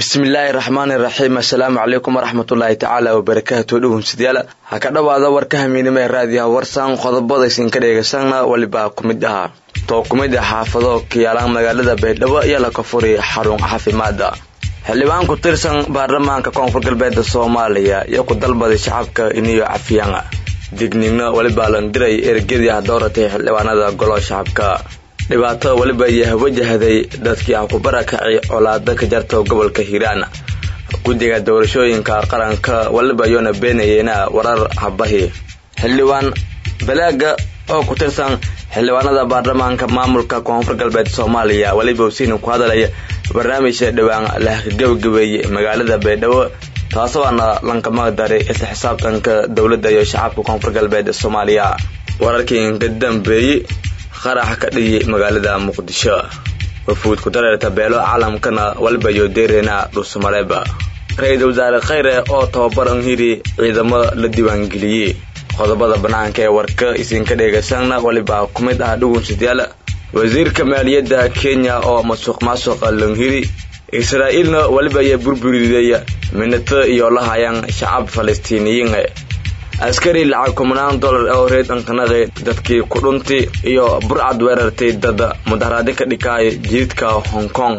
bismillaahi raxmaani raxiim assalaamu calaykum waraxmatullaahi tacaala wabarakaatu dhownsadayaal ha ka dhowaada warka hamiinimo ee raadiyaha warsan qodobada isinka dheegaysanna weliba ku mid ahaa too ku mid ah xaafado kiyaalaan magaalada baydhabo iyo la kafuri xarun caafimaada xildhibaan ku tirsan baarlamaanka koonfur galbeeda soomaaliya iyo ku dalbaday shacabka iniyo cafiyaan digniino weliba landiray ergadii ah dooratay xildhibaanada golo shacabka dhibaato weliba iyo wajahday dadkii ah ku barakacay colaado ka jarta gobolka hiiraan guddiga doorashooyinka qaranka weliba yoona beenayeena warar habahi xildhibaan balaaga oo ku tirsan xildhibaanada baarlamaanka maamulka koonfur galbeed soomaaliya weliba usiina ku hadalaya barnaamijka dhowaan la gabagabeeyey magaalada baydhabo taasoo aana lankama daray isla xisaabtanka dowladda iyo shacabka koonfur galbeed soomaaliya wararkii ka dambeeyey qarax ka dhigay magaalada muqdisho wafuud ku dareerta beelo caalamkana waliba iyo deereena dhuusamareeba ra-iisul wasaare khayre oo tababar anhiri ciidamo la diiwaangeliyey qodobada bannaanka ee warka isinka dheegaysanna waliba ku mid ah dhugunsadayaal wasiirka maaliyadda kenya oo masuuq maasuqa lanhiri israa'iilna weliba iyo burburiday minato iyo lahayaan shacab falastiiniyiin askari lacag kumanaan dollar oo reed ankanaqay dadkii ku dhuntay iyo burcad weerartay dad mudaharaadi ka dhikaay jididka hong kong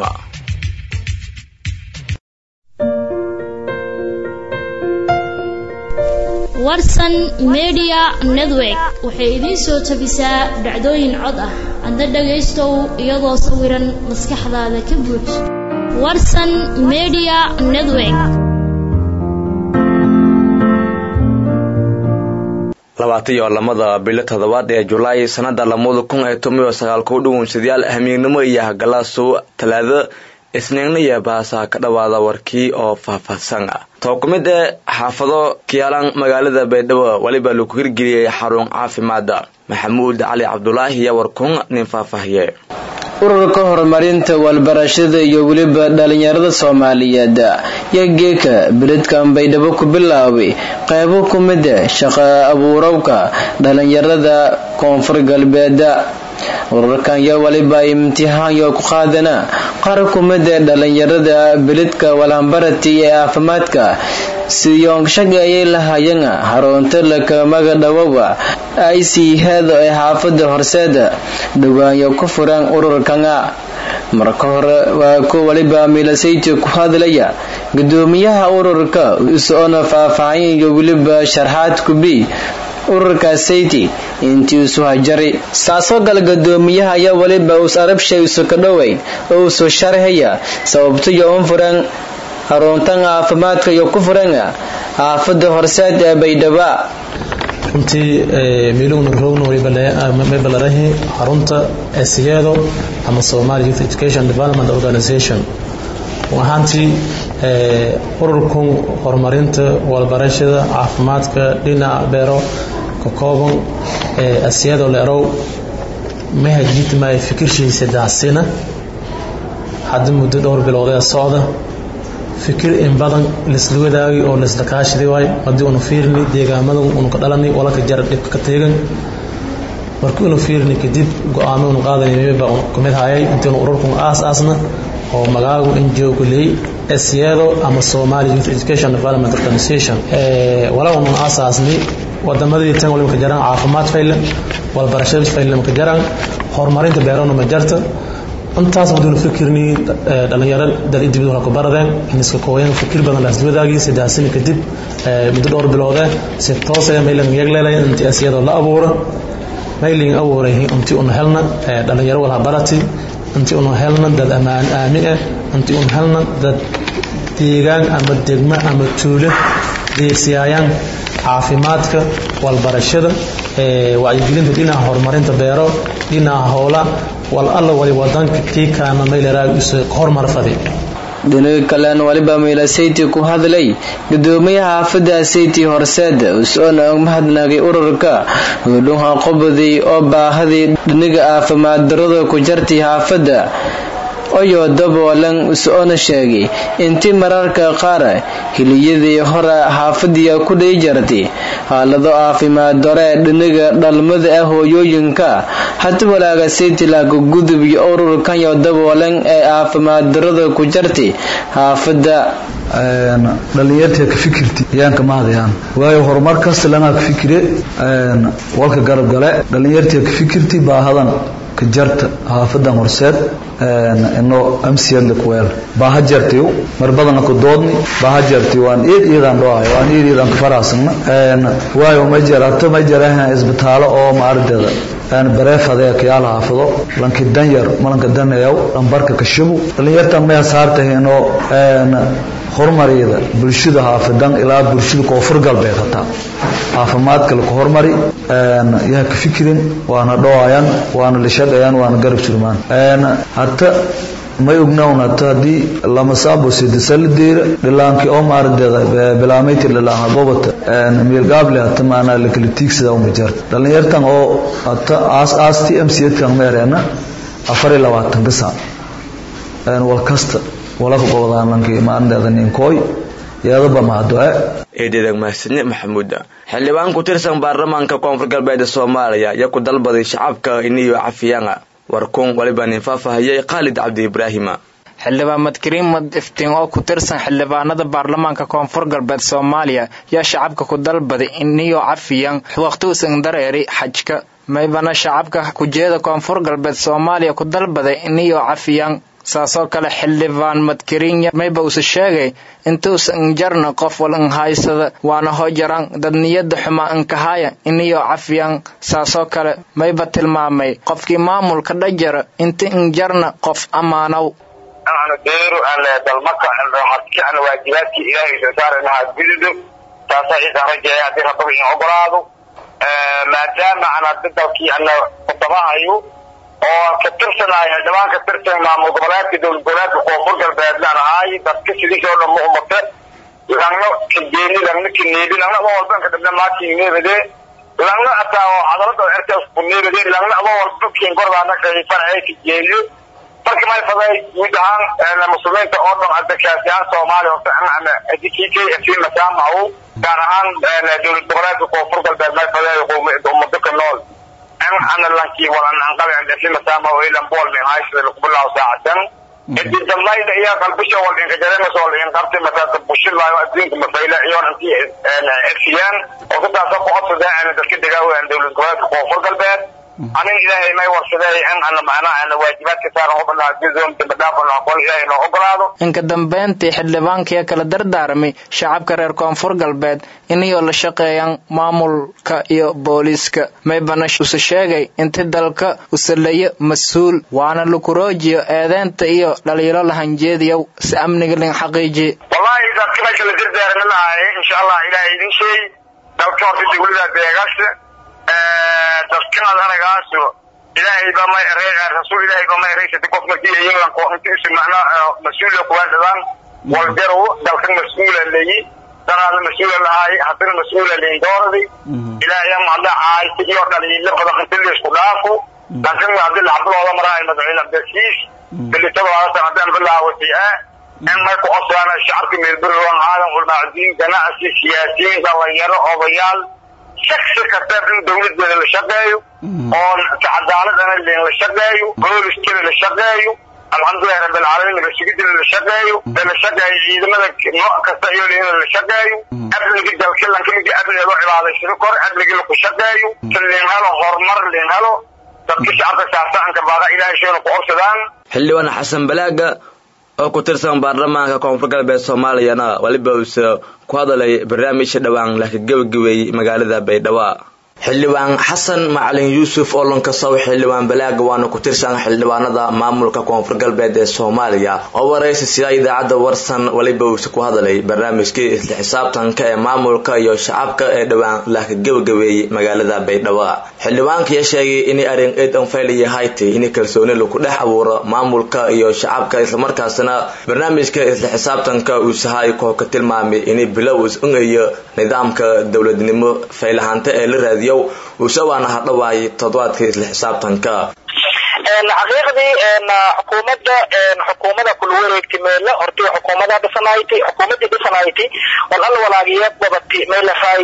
warsan media network waxay idiin soo tabisaa dhacdooyin cod ah hadda dhagaystow iyadoo sawiran maskaxdaada ka buuj warsan media network labaatan iyo lamada bilo toddobaad ee julaay sanada lamada kun ee tomiyo sagaal ku dhugunsadayaal hamiignimo iyo hagalaasow talaado isniigna iyo baasaa ka dhawaada warkii oo faahfaahsan ah too ku mid ee xaafado kiyaalaan magaalada baydhabo weliba lagu hirgeliyey xarun caafimaada maxamuud cali cabdulaahi iyo warkun nin faahfaahiye ururka horumarinta walbarashada iyo weliba dhalinyarada soomaaliyeed yaa geeka beledkan baydhabo ku bilaabay qaybo ku mida shaqo abuurowka dhalinyarada koonfur galbeeda ururkan yaa waliba imtixaanyo ku qaadana qaar ku mida dhalinyarada beledka walhambarati ee caafimaadka siyoonshaga ayay lahaayeen harunta lakamaga dhawowa ay sii heeda ee xaafada horseeda dhawaanyo ku furan ururkana marka hore waa ku waliba milasayti ku hadlaya gudoomiyaha ururka isoona faahfaahin iyo weliba sharxaad kubi ururka sayti intii isu hajari saasoo gala gadoomiyaha ayaa waliba us arabshay isu ka dhoweyn oo isu sharxaya sababtayo un furan haruntan caafimaadka iyo ku furan xaafada horseed ee baydhaba runtii miilugna rogna may balarahi xarunta esiyeedo ama somali youth education development organization ahaantii ururkan horumarinta walbarashada caafimaadka dhinaca beero ka kooban asiyado leerow mahajitmay fikirkiisa daasina hadda muddo dhowr biloodee socda fikir in badan laisla wadaagay oo laisla kaashaday waay haddii unu fiirni deegaamada unu ka dhalanay walaka jar dhibka ka teegan markii unu fiirni kadib go-aamo unu qaadanay baa kumid hayay intiinu ururkan aas aasna oo magaagu ngo kuleey esyeedo ama somali youth education development organization wala unu aasaasni wadamadii tan waliba ka jaraan caafimaad faylan walbarashada faylan ka jaraan horumarinta beerona ma jarta intaas waduuna fikirni dhalinyaro dalidibid wala ku baradeen iniska kooyan fikir badan laasla wadaagay saddex kadib muddo dhowr biloodee si toosee maylan yagleelaya intii asiyadoo la abuura mayling abuuray intii una helna dhalinyaro wala barati intii una helna dad amaan aami ah intii una helna dad deegaan ama degmo ama tuulo deegsiyaayaan caafimaadka walbarashada wacyigelinta dhinaca horumarinta beero dhinaca howla wal alla wali wadanka kii kaana mayleraa isu horumar fadi dhinaga kalen waliba miilasayti ku hadlay gudoomiyaha xaafada sayti horseed usoona mahadnagay ururka gudhuha qobodii oo baahadii dhiniga caafimaad darada ku jartay xaafada oyoo daboolan is-ona sheegay intii mararka qaar hiliyadii hore xaafadiya ku dhihi jartay xaalado caafimaad dore dhiniga dhalmada ah hooyooyinka hati walaaga saytilaaga gudub iyo ururkanyo daboolan ee caafimaad darada ku jartay xaafada dhalinyarta ka fikirti yaanka mahadayaan waayo horumar kasta lanaa ka fikire walka garab gale dhalinyarta ka fikirti baahadan ka jarta xaafadan horseed ino amsiyadle kuweel baaha jartay mar badana ku doodni baaha jartay waan eed iyadaan dhoahay waan eed iyadaan ka faraxsana waayo ma jarato ma jarahan isbitaalo oo maardeeda bareefadee kayaal haafado lanki danyar malanka danayaw lambarka kashabu dhalinyartan maya saartaheenoo horumariyada bulshada haafadan ilaa bulshada koonfur galbeed hataa caafimaadka laku hormari yaa ka fikirin waana dhowayaan waana lishaqayaan waana garab surmaan hata may ognawn hata haddii lama saabo sidisala deera dhilaankii oo maardeeda bilaamaytir dhilaan gobota miilgaable hata maanaa lakala tiigsada uma jarta dhalinyartan oo hata aas aasti mcedkan meereena afar iyo labaatanka saac wal kasta walaka gobodaankii maarinteeda ninkooy yeedaba mahadduce eedhedag mahadsanne maxamuuda xildhibaan ku tirsan baarlamaanka koonfur galbeeda soomaaliya ayaa ku dalbaday shacabka iniyo cafiyanga warkuun waliba nin faahfaahiyey khaalid cabdi ibraahima xildhibaan madkariimad iftiin oo ku tirsan xildhibaanada baarlamaanka koonfur galbeed soomaaliya yaa shacabka ku dalbaday iniyo cafiyan waqtiusan dareeri xajka maybana shacabka kujeeda koonfur galbeed soomaaliya ku dalbaday iniyo cafiyan saasoo kale xildhibaan madkarinya mayba usa sheegay intuusan jarna qof wal inhaysada waana hojaran dad niyada xumaa inkahaya iniyo cafiyan saasoo kale mayba tilmaamay qofkii maamulka dhajara inta injarna qof ammaanow aanu deeru aan dalmaka aan waajibaadkii ilaahay soo saarayna ha gududo taasaa ciisaan rajeeya haddii rababa in ogolaado maadaama aan hadda dalkii ana kutabahayo oo ka tirsanahay xildhibaan ka tirsan maamul goboleedka dowlad goboleedka koonfur galbeedlaan ahaay dadka sidiisoo dhan ma umate langna kajeeni langna kaneebi langna adoo walba ka dhabna maakin neebade langna hataa oo cadalada cerkaas ku neebade langna adoo walba kiin gordaana kafarcay kajeeliyo marka may faday guud ahaan muslimiinta oo dhan hadda kaasiyaan soomaaliya horta ama kk f masaamahu gaar ahaan dowlad goboleedka koonfur galbeed may faday ummado ka nool ana lankii walan anqabi andafi masama o ilan bol min haysada lukubulaaw saacatan idi dambayda iyo qalbisha wal inka jaremas wal in qabtay masaka bushilaayo adduunka mafayla iyoon intii efiyaan oo kutaasa ku codsada ana dadka degaawan dowlad goboleedka koonfur galbeed anin ilaahay may warsaday in ana macnaha ana waajibaadka saaran ubanaha juzum dambadhaafan aqoon ilaahay noo ogolaado inka dambeyntii xildhibaankiya kala dardaaramay shacabka reer koonfur galbeed inayoo la shaqeeyaan maamulka iyo booliiska maybana use sheegay inti dalka usalayo mas-uul waana lakuroojiyo eedeynta iyo dhaliilo lahanjeediyow si amniga lin xaqiijiye wallahi dadka meesha la dardaarami lahay insha allah ilaahay idin sheey dalka horta dawlada deegaasha dadkanaad anagaaso ilaahay ba may rasuul ilaahay ba may raysati qof markii yinlan ko inti isu macna mas-uula kuwaadadaan walgarow dalkan mas-uula leeyi danaada mas-uula lahaay haddana mas-uula leeyin dooradi ilaahay mahadla caayta iyo dhaliilo badan inti laisku dhaafo laakiin hadii lacabdooda maraay madaxweyne abdasiis bilitadoodasan haddaan bilaawatay ah in may ku codsadaan shacabka meelburiwan aadan ulmaacudiin ganacsi siyaasiyiin dhalinyaro odayaal shaksi kasta in dawladeeda la shaqeeyo oo cadaaladana la shaqeeyo booliskana la shaqeeyo alxamdulilahi rabbilcaalamiin rasigidina la shaqeeyo la shaqeeyo ciidamada nooc kasta iyo in la shaqeeyo amniga dalka lankamid amniga loo cibaadaysado kor amniga laku shaqeeyo si lin helo horumar lin helo dadka shacabka saasaanka baaqa ilaahay sheena ku codsadaan xildhibaan xasan balaaga oo ku tirsan baarlamaanka koonfur galbeed soomaaliyana weliba uuse ku hadalay barnaamijka dhowaan laka gebagabeeyey magaalada baydhabo xildhibaan xasan macalin yuusuf oo lankasow xildhibaan balaaga waana ku tirsan xildhibaanada maamulka koonfur galbeed ee soomaaliya oo waraysi sida idaacadda warsan weliba uuse ku hadalay barnaamijkii isla xisaabtanka ee maamulka iyo shacabka ee dhowaan laka gebagabeeyey magaalada baydhabo xildhibaankiya sheegay inay arrin eed anfayl yahayti in kalsooni lagu dhex abuuro maamulka iyo shacabka islamarkaasna barnaamijka isla xisaabtanka uusahay koo ka tilmaamay inay bilow is-ungayo nidaamka dowladnimo faylahaanta ee la raadiyo uuse waana hadhawaay toddobaadka isla xisaabtanka xaqiiqdii xukuumadda xukuumada kula wareegtay meele hortii xukuumada dhisanayti xukuumadii dhisanayti wal alla walaagiya gobati meelahay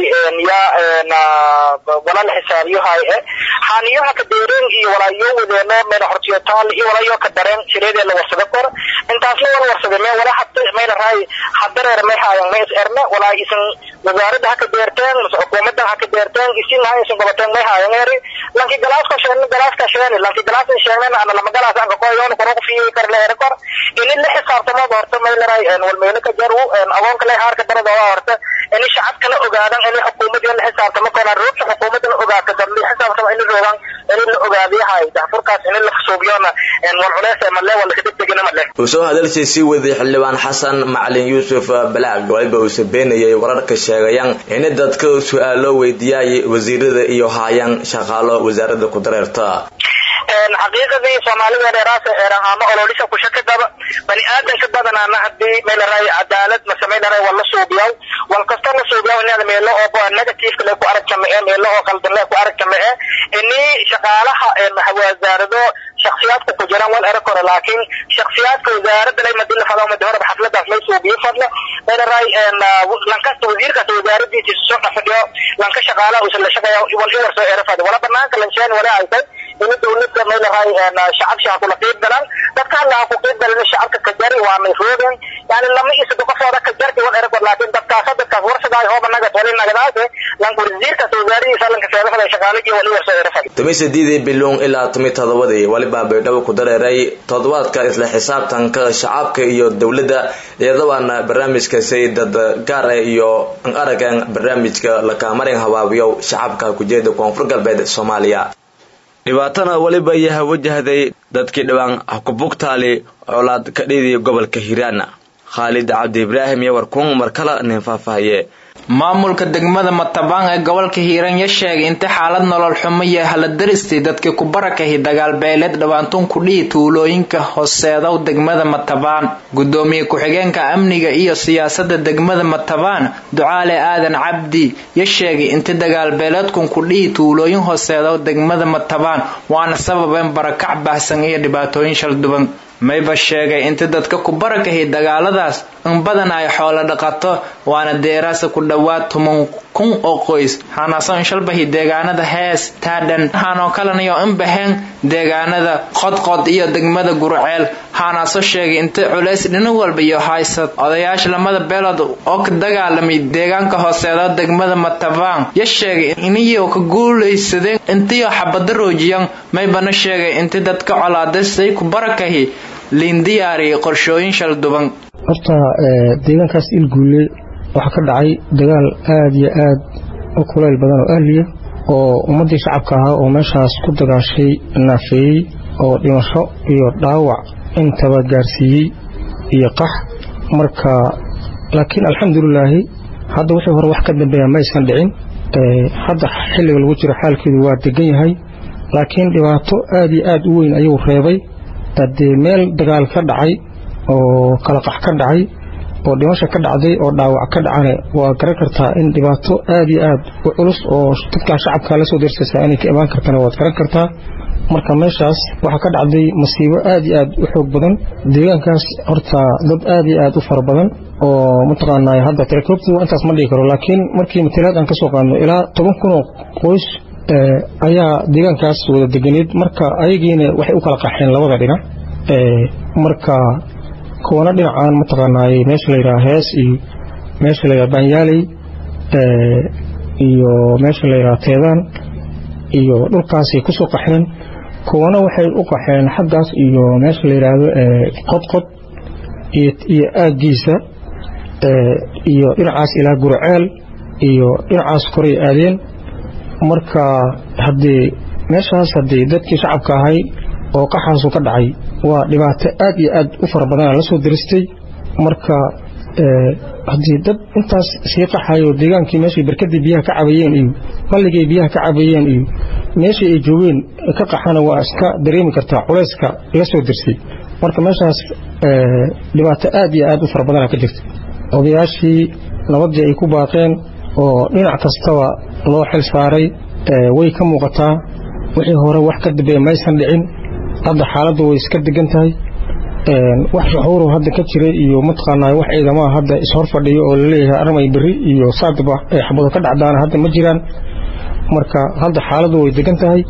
yaa walala xisaabiyahay e xaaniyaha ka deereen iyo walaayo wadeeno meel hortiyo taal iyo walaayo ka dareen jireedee la warsada kor intaas la wal warsada mee wala hadda meelahay hadareer may haayan may is erne walaa isan wasaaradda ha ka deerteen mase xukuumadda ha ka deerteen isin ha isan gobateen may haayan eri lanki galaaska sheegna galaaska sheegna lanki galaaska sheegna ana lama galaas aan ko yoon ko ku fiye kar leer kor in la xisaabtamo horta may leeray en wal meel ka jaru en agoon kale haar ka darada horta in shacabka la ogaadan in xukuumadda la xisaabtamo kana ruuxa xukuumadda la ogaata dad la xisaabtamo in roogan in la ogaadiyahay daafurkaas in la fasuubiyona en wal culeys ma le wala ka degdegina ma le wuxuu hadalsii sii waday xildhibaan xasan macalin yuusuf balaag waliba uu sabeenayay wararka sheegayaan in dadka su-aalo weydiiyay wasiirada iyo haayaan shaqaalo wasaaradda ku dareerta xaqiiqadii soomaalida dheeraas eerahaamo ololisha ku shaka daba bani aadanka badanaana hadii meelaray cadaalad mase meelaray wala suubiyaw wal kasta la suubiyaw inaad meelo oo negative le ku aragtama ee meelo oo qaldan le ku aragtama ee ini shaqaalaha wasaarado shakhsiyaadka ku jiraan wal era kore laakiin shakhsiyaadka wasaaradda lay madila fado madi horeba xafladaas lay suubiyo fadla meelaray lankasta wasiirkaas wasaaradiisa soo dhafadhiyo lanka shaqaalaha uusan la shaqeeya wal iwar soo era fadi wala banaanka lansheen wala aysay in dawladda meelahay shacabsha kula qeyb galaan dadka alla ku qeyb galan shacabka ka jari waa may roogan yani lama isa qofooda ka jarti wal ergo laakiin dadkaas dadkaas warsaday hooba naga tolin nagadaase lan wasiirkaas wasaaradiisa lanka seedafada shaqaalajii wali warso erafad tumi sideedii biloon ilaa tumi todobadii waliba baydhabo ku dareeray toddobaadka isla xisaabtanka shacabka iyo dowladda iyadabaana barnaamijkaasi dad gaar ah iyo aragan barnaamijka lakamarin habaabiyo shacabka kujeeda koonfur galbeed soomaaliya dhibaatana weliba yaha wajahday dadkii dhibaan hakubugtaali colaad ka dhidii gobolka hiiraan khaalid cabdi ibraahim iyo warkuun mar kale nin faahfaahiye maamulka degmada matabaan ee gobolka hiiraan ya sheegay inta xaalad nolol xumo iyo haladaristay dadkii ku barakahi dagaal beeleed dhawaantuun ku dhihi tuulooyinka hooseedow degmada matabaan gudoomiye ku-xigeenka amniga iyo siyaasada degmada matabaan ducaale aadan cabdi ya sheegay inta dagaal beeleedkun ku dhihi tuulooyin hooseedow degmada matabaan waana sababeen barakac baahsan iyo dhibaatooyin shalduban mayba sheegay inta dadka ku barakahi dagaaladaas in badan ay xoolo dhaqato waana deeraasa ku dhowaad toban kun oo qoys hanaasoo inshalbahi deegaanada hees taadhan hanoo kalanayo in baheen deegaanada qodqod iyo degmada gurceel hanaasoo sheegay inta culays dhinac walba iyo haysad odayaasha lamada beelood oo ka dagaalamay deegaanka hooseeda degmada matabaan ya sheegay iniyoo ka guulaysadeen intiyo xabada roojiyan maybana sheegay inta dadka colaadasay ku barakahi liindiyaariya qorshooyin shalduban horta deegaankaas ilguule waxaa ka dhacay dagaal aada iyo aad u kulayl badan oo ahliya oo ummaddii shacabka ahaa oo meeshaas ku dagaashay naafeeyey oo dhimasho iyo dhaawac intaba gaarsiiyey iyo qax marka laakiin alxamdulilaahi hadda wixii hore wax ka dambeeya ma aysan dhicin hadda xilliga lagu jiro xaalkeedu waa degan yahay laakiin dhibaato aada iyo aad u weyn ayuu reebay haddee meel dagaal ka dhacay oo kala qax ka dhacay oo dhimasha ka dhacday oo dhaawac ka dhacane waa garan kartaa in dhibaato aad iyo aad u culus oo dadkaa shacabka la soo dersaysaa inay ka imaan kartana waad garan kartaa marka meeshaas waxaa ka dhacday masiibo aad iyo aad u xoog badan deegaankaas horta dad aad iyo aad u fara badan oo mataqaanaa hadda telekoobtu intaas ma dhigi karo laakiin markii matalaad aan ka soo qaadno ilaa toban kun oo qoys ayaa deegaankaas wada deganeed marka ayagiina waxay u kala qaxeen labada dhinac marka kuwana dhinacaan mataqaanaaye meesha layidhaha hees iyo meesha layidhaha baanyaaley iyo meesha layidhaha teedaan iyo dhulkaasay ku soo qaxeen kuwana waxay u qaxeen xaggaas iyo meesha la yidhaahdo qodqod iyo aaggiisa iyo dhinacaas ilaa gurceel iyo dhinacaas koray aadeen marka haddii meeshaas haddii dadkii shacabka ahay oo qaxaasu ka dhacay waa dhibaato aad iyo aad u fara badana la soo diristay marka haddii dad intaas sii qaxayo deegaankii meeshay barkadii biyaha ka cabayeen iyo balligay biyaha ka cabayeen iyo meeshii ay joogeen ka qaxana waa iska dareemi kartaa culayska la soo dirsay marka meeshaas dhibaato aad iyo aad u fara badana ka jirta odayaashii nabadii ay ku baaqeen oo dhinac kastaba loo xil saaray way ka muuqataa wixii hore wax ka dambeeya maysan dhicin hadda xaaladdu way iska degan tahay wax shuxuuru hadda ka jiray iyo mataqaanaa wax ciidamaha hadda ishor fadhiyo oo laleeyahay armay berri iyo saadba ay xabado ka dhacdaana hadda ma jiraan marka hadda xaaladdu way degan tahay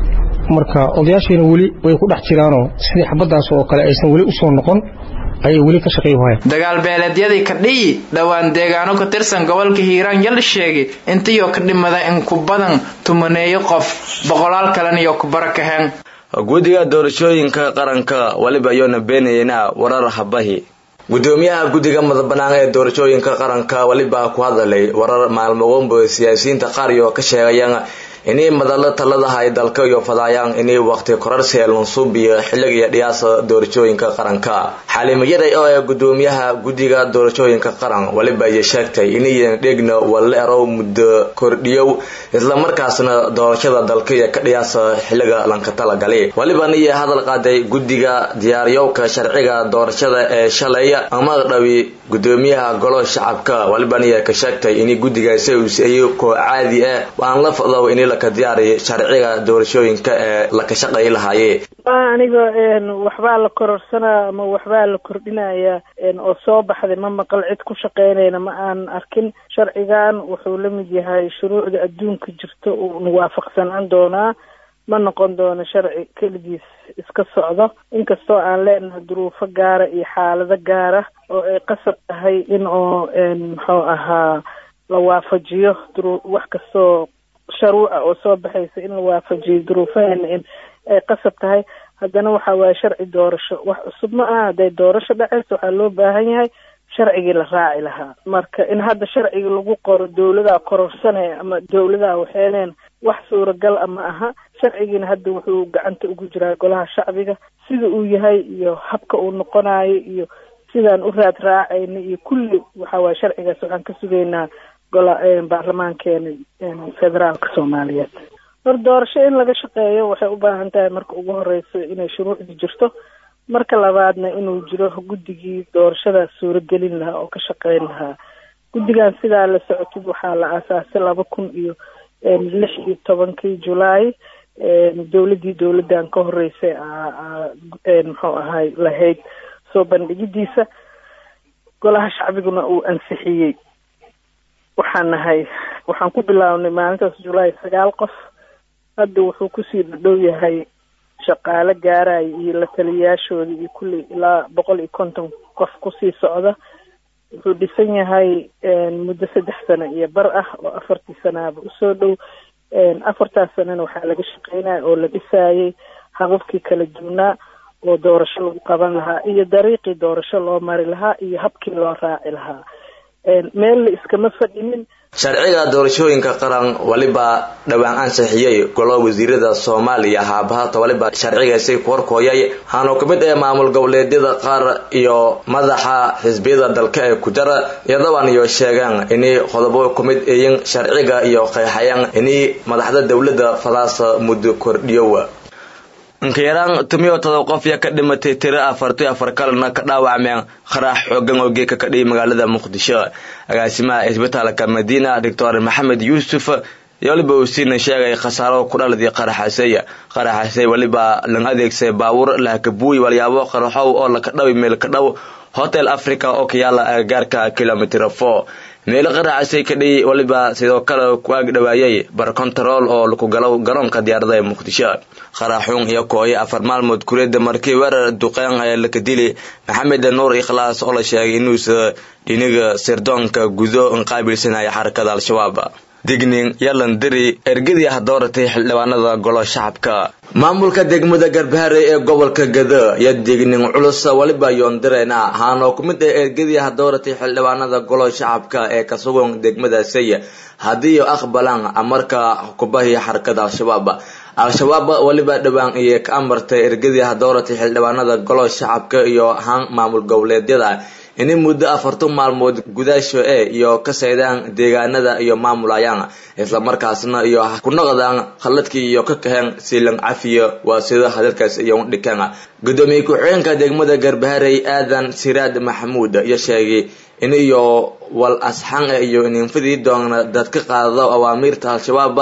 marka odayaashiina weli way ku dhex jiraanoo sidii xabadaas oo kale aysan weli usoo noqon ayay weli ka shaqeey wahayan dagaal beeleedyadii kadhiyi dhowaan deegaano ka tirsan gobolka hiiraan yal sheegay intiioo ka dhimada in ku badan tumaneeyo qof boqolaal kalena iyo ku barakaheen guddiga doorashooyinka qaranka waliba iyoona beenayena warar habahi gudoomiyaha guddiga madabanaan ee doorashooyinka qaranka waliba ku hadalay warar maalmoqoonba siyaasiyiinta qaar iyo ka sheegayaan inay madalo taladaha ay dalka iyo fadaayaan inay waqti korarsi lunsuub iyo xilligiiyo dhiyaasa doorashooyinka qaranka xaalimayaday oo ee gudoomiyaha guddiga doorashooyinka qaran waliba iyo sheegtay inayan dhegna waleerow muddo kordhiyow islamarkaasna doorashada dalka iyo ka dhiyaasa xilliga lanka talagali walibana iyo hadal qaaday guddiga diyaaryowka sharciga doorashada ee shalay ama dhawi gudoomiyaha golo shacabka walibana iyo ka sheegtay inay guddigaasi uuseeyo koo caadi ah waan la fadaw in laka diyaariyo sharciga doorashooyinka ee laka shaqayi lahaaye aniga waxbaa la kororsanaa ama waxbaa la kordhinaya oo soo baxday ma maqal cid ku shaqeynayna ma aan arkin sharcigan wuxuu la mid yahay shuruucda adduunka jirta uuna waafaqsanaan doonaa ma noqon doono sharci keligiis iska socdo inkastoo aan leenahay duruufo gaara iyo xaalado gaara oo ay qasab tahay in oo muxuu ahaa la waafajiyo wax kastoo sharuuca oo soo baxaysa in la waafajiyo duruufaheena in ay qasab tahay haddana waxa waaye sharci doorasho wax cusub ma aha hadday doorasho dhacayso waxaa loo baahan yahay sharcigii la raaci lahaa marka in hadda sharciga lagu qoro dowladaa kororsanaya ama dowladaa waxeeneen wax suuragal a ma aha sharcigiina hadda wuxuu gacanta ugu jiraa golaha shacbiga sida uu yahay iyo habka uu noqonayo iyo sidaan u raad raacayna iyo kulli waxa waaye sharcigaas waxaan ka sugaynaa gola baarlamaankeena federaalka soomaaliyeed hor doorasho in laga shaqeeyo waxay u baahan tahay marka ugu horeyso inay shuruucdi jirto marka labaadna inuu jiro guddigii doorashadaas suuragelin lahaa oo ka shaqeyn lahaa guddigan sidaa la socotid waxaa la aasaasay laba kun iyo lix iyo tobankii julaay dowladii dowladan ka horeysay muxuu ahay lahayd soo bandhigidiisa golaha shacbiguna uu ansixiyey waxaan nahay waxaan ku bilaabnay maalintaas julaay sagaal qof hadda wuxuu kusii dhadhow yahay shaqaale gaaraya iyo la taliyayaashooda iyo kulli ilaa boqol iyo konton qof kusii socda wuxuu dhisan yahay muddo saddex sano iyo bar ah oo afartii sanaaba usoo dhow afartaas sanana waxaa laga shaqeynaya oo la dhisaayay hababkii kala duwnaa oo doorasho lagu qaban lahaa iyo dariiqii doorasho loo mari lahaa iyo habkii loo raaci lahaa meel la iskama fadhinin sharciga doorashooyinka qaran waliba dhowaan ansixiyey golo wasiirada soomaaliya haabahata waliba sharcigaasi ku horkooyay waxaanu ka mid ah maamul goboleedyada qaar iyo madaxa xisbiyada dalka ee ku jara iyadooan iyo sheegaan inay qodobo ku mid ayin sharciga iyo qeexayaan inay madaxda dowladda fadaasa muddo kordhiyowa inkayaraan tumiyo todob qof yaa ka dhimatay tiro afartiyo afar kalena ka dhaawacmeen qarax xoogan oo geeka ka dhiyay magaalada muqdisho agaasimaha isbitaalka madiina doctor maxamed yuusuf iyo waliba uu siina sheegay khasaaro ku dhaladii qaraxasey qaraxasey waliba lang adeegsay baabuur lahakabuuy walyaabo qaraxow oo laka dhawi meel ka dhow hotel africa oo ka yaala agagaarka kilomitr four meelo qaraxasay ka dhiyi waliba sidoo kale ku aag dhawaayay bar control oo laku galo garoonka diyaarada ee muqdisho qaraxuun iyo kooyo afar maalmood kuleeda markii weerar duqeen ee laka dili maxamed nuur ikhlaas oo la sheegay inuusa dhiniga sirdoonka gudo qaabilsanaya xarakada al-shabaab digning yalandiri ergadii ah dooratay xildhibaanada golo shacabka maamulka degmada garbaharey ee gobolka gado iyo digning culus waliba yoondireena ahaanoo ku mid ah ergadii ah dooratay xildhibaanada golo shacabka ee ka sugan degmadaasay haddii aqbalaan amarka kubahii xarakada al-shabaab al-shabaab waliba dhowaan iyo ka amartay ergadii ah dooratay xildhibaanada golo shacabka iyo ahaan maamul goboleedyada inay muddo afartan maalmood gudaasho e iyo ka saydaan deegaanada iyo maamulayaan islamarkaasna iyo ku noqdaan khaladkii iyo ka kaheen siilan cafiya waa sida hadalkaas iyo dhikeen gudoomiye ku-xigeenka degmada garbaharey aadan siraad maxamuud iyo sheegay in iyo wal asxan iyo ininfadii doona dad ka qaado awaamiirta al-shabaab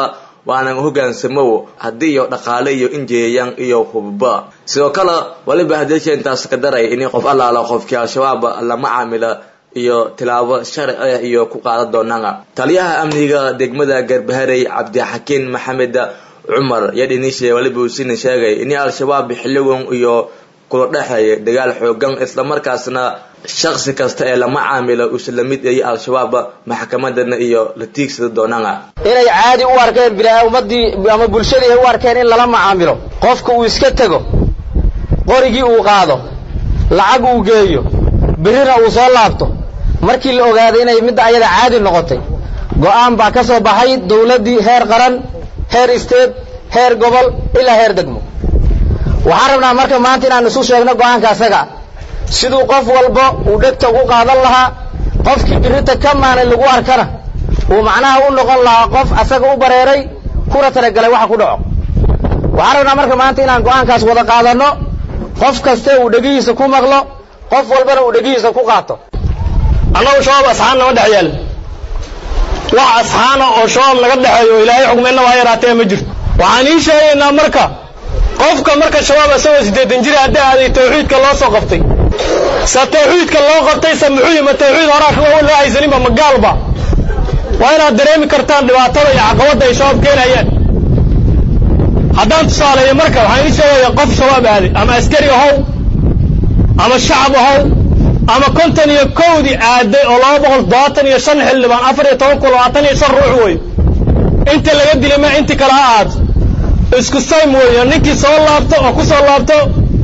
waanan hogaansamow haddii iyo dhaqaale iyo injeeyaan iyo hubba sidoo kale waliba hadeesha intaas ka daray in qof allaala qofkii al-shabaab lama caamila iyo tilaabo sharci ah iyo ku qaadan doonaan taliyaha amniga degmada garbaharey cabdixakiin maxamed cumar yadhinishe waliba uusina sheegay in al-shabaab xilligan iyo kula dhexeeya dagaal xoogan islamarkaasna shaksi kasta ee lama caamilo isla mid ay al-shabaab maxkamadana iyo la tiigsada doonaan inay caadi u arkeen bilaa ummadii ama bulshadii ay u arkeen in lala macaamilo qofka uu iska tego qorigii uu qaado lacag uu geeyo birrina uu soo laabto markii la ogaaday inay midda ayada caadi noqotay go'aan baa ka soo baxay dawladdii heer qaran heer isteed heer gobol ilaa heer degmo waxaan rabnaa marka maanta inaan isu sheegno go'aanka asaga siduu qof walba uu dhegta ugu qaadan lahaa qofkii birrita ka maanay lagu arkana uu macnaha u noqon lahaa qof asaga u bareeray kuna talagalay waxa ku dhaco waxaan rabnaa marka maanta inaan go'aankaas wada qaadanno qof kaste uu dhegihiisa ku maqlo qof walbana uu dhegihiisa ku qaato annagu shabaab asxaan nama dhex yaal wax asxaana oo shabaab naga dhexeeyo ilaahay xugmeenna waa yaraatee ma jirto waxaan ii sheegaynaa marka qofka marka shabaab isagoo siddeetan jir haddii aaday tawxiidka loo soo qabtay se tawxiidka loo qabtay se muxuu ma tawxiid horaa loo haysaninba ma gaalba waa inaad dareemi kartaan dhibaatada iyo caqabadda ay shabaab keenayaan haddaan tusaaleeyo marka waxaan ii sheegayaa qof shabaab aaday ama askari ahow ama shacab ahow ama konton iyo kowdii aaday oo laba boqol todobaatan iyo shan xildhibaan afar iyo toban kun labaatan iyo shan ruux wey inta laga dilay ma inti kale ha aato isku saym weeyo ninkii soo laabto oo ku soo laabto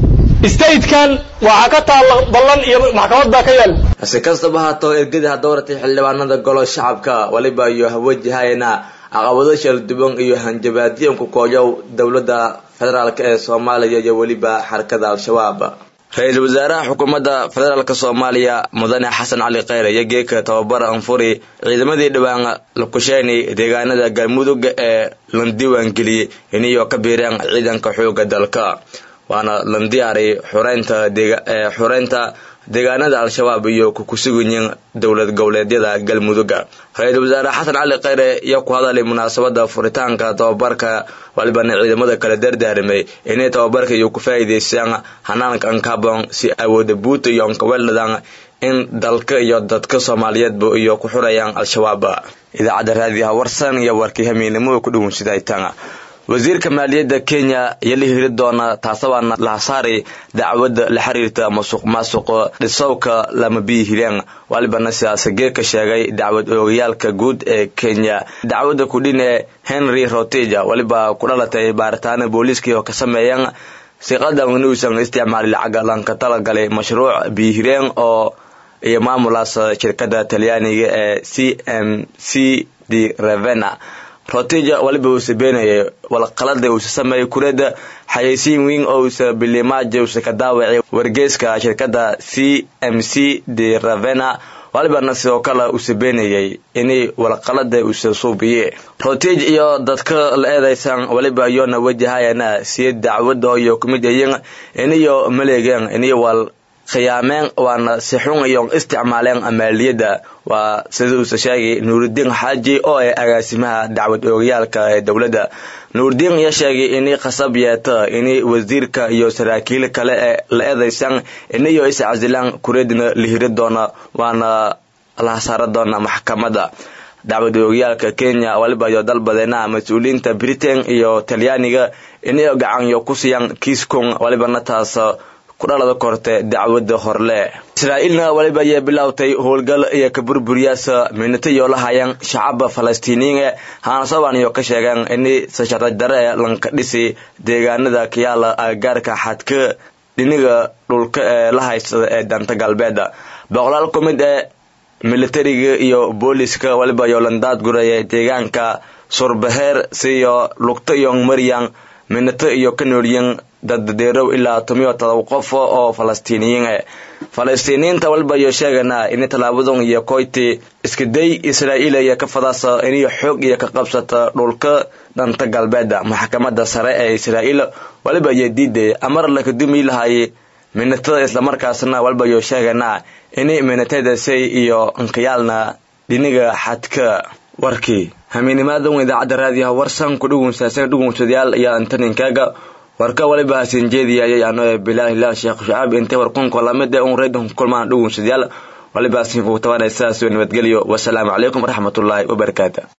statekan waxaa ka taalla ballan iyo maxkamad baa ka yaal hase kastaba haatoo ergada dowratay xildhibaanada golo shacabka waliba iyo hawajahayna caqabado shalduban iyo hanjabaadiyan ku kooyow dowladda federaalk ee soomaaliya iyo weliba xarakada al-shabaab ra-iisul wasaaraha xukuumadda federaalk soomaaliya mudane xasan cali kheyre iyo geeka tababar anfuri ciidamadii dhowaan lakusheynay deegaanada galmudug ee landiiwaangeliyey iniyo ka biireen ciidanka xooga dalka waana landiyaaray xureynta xureynta deegaanada al-shabaab iyo kukusuganyiin dowlad goboleedyada galmuduga ra-iisul wasaare xasan cali kheyre iyo ku hadalay munaasabada furitaanka tababarka walibana ciidamada kala dardaarimay inay tababarka iyo ku faa'iidaystaan hanaanka ankabon si awooda buuta iyo ankaweladaan in dalka iyo dadka soomaaliyeedba iyo ku xurayaan al-shabaab idaacadda raadiyaha warsan iyo warkii hamiinimo ku dhawunsidaytaan wasiirka maaliyadda kenya iyo la hiri doona taasabaana lahasaari dacwadda la xiriirta masuq maasuqa dhisowka lama biyi hireen walibana sidaas geerka sheegay dacwad oogayaalka guud ee kenya dacwadda kudhin ee henry roteja waliba ku dhalatay baaritaano booliiskii oo ka sameeyeen siqadan inuusan isticmaali lacag lanka talagalay mashruuc biyihireen oo iyo maamulaas shirkada talyaaniga ee c m c d revena roteja waliba uusa beenayay walqalada uusa sameeyay kureeda xayeysiin weyn oo uusa bilimaajo uusa ka daawacay wargeyska shirkada c m c de ravena walibana sidoo kale uusa beenayay inay walqalada uusa suubiye rotej iyo dadka la eedaysan waliba iyoona wajahayana siya dacwada iyo kumid ayin iniyo maleegeen iniyo wal khiyaameen waana si xun iyo isticmaaleen maaliyadda waa sida uusa sheegay nuuridiin xaaji oo ah agaasimaha dacwad oogayaalka ee dowladda nuuridiin ayaa sheegay inay khasab yeeta inay wasiirka iyo saraakiil kale ee la eedaysan inayo is casilaan kureedna la hiri doona waana la hasaara doona maxkamadda dacwad oogayaalka kenya waliba iyo dalbadeena mas-uuliyiinta britain iyo talyaaniga inayo gacanyo ku siiyaan kiiskun walibana taas kudhalada korte dacwada horle israa'iilna waliba ayay bilowtay howlgal iyo ka burburiyaasa minatayo la hayaan shacaba falastiiniyiin haanasaban iyo ka sheegeen inay sasharaj dare lanka dhisi deegaanada kayaala agagaarka xadka dhiniga dhulka ee la haystada ee danta galbeeda boqolaal ku mid ee militariga iyo booliska waliba iyo landaad guraya deegaanka surbaheer siyo lugta iyo maryan minato iyo ka noolyiin daddeerow ilaa tomiyo todoba qof oo falastiiniyiin e falastiiniyiinta waliba iyo sheegana inay tallaabadan iyo koyti iskaday israa'iil iyo ka fadaasa inay xoog iyo ka qabsata dhulka dhanta galbeeda maxkamadda sare ee israa'iil waliba iyo diiday amar laka dumi lahay minatada islamarkaasna waliba iyo sheegana inay minatadasay iyo ankayaalna dhiniga xadka warkii hamiinimaadan idaacadda raadiyaha warsan ku dhugunsaasana dhugunsadayaal ayaa antaninkaaga warka waliba hasin jeediyayay ano ee bilaahilah sheekh shacaab intay warkunka lamid ee un reydon kulmaan dhugunsadayaal waliba hasin kugu tabanaysaas nabadgelyo wasalaamu calaykum waraxmatullaahi wabarakaatu